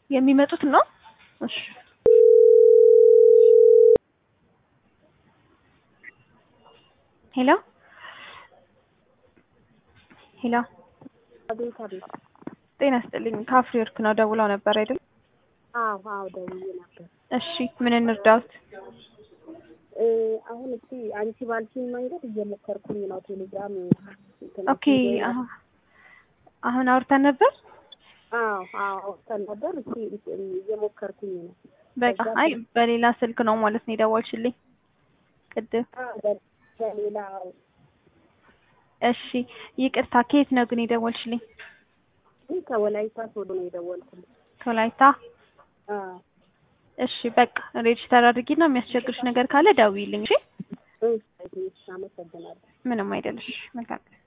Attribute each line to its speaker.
Speaker 1: የሚመጡት ነው። እሺ ሄሎ ሄሎ፣
Speaker 2: አቤት አቤት።
Speaker 1: ጤና ይስጥልኝ። ከአፍሪወርክ ነው ደውለው ነበር አይደል?
Speaker 2: አዎ አዎ ደውዬ ነበር።
Speaker 1: እሺ ምን እንርዳዎት?
Speaker 2: እ አሁን እስቲ አንቺ ባልሽኝ መንገድ እየሞከርኩኝ ነው። ቴሌግራም እንትን
Speaker 1: ኦኬ አሁ- አሁን አውርተን ነበር።
Speaker 2: አዎ አዎ አውጥተን ነበር። እስቲ እንትን እየሞከርኩኝ ነው።
Speaker 1: በቃ አይ በሌላ ስልክ ነው ማለት ነው የደወልሽልኝ ቅድም።
Speaker 2: አዎ በ- በሌላ
Speaker 1: እሺ ይቅርታ፣ ከየት ነው ግን የደወልሽልኝ?
Speaker 2: ይህ ከወላይታ ሶዶ ነው የደወልኩት።
Speaker 1: ከወላይታ።
Speaker 2: አዎ
Speaker 1: እሺ በቃ ሬጅስተር አድርጊና የሚያስቸግርሽ ነገር ካለ ደውዪልኝ። እሺ
Speaker 2: እሺ፣ አመሰግናለሁ።
Speaker 1: ምንም አይደለሽ። መልካም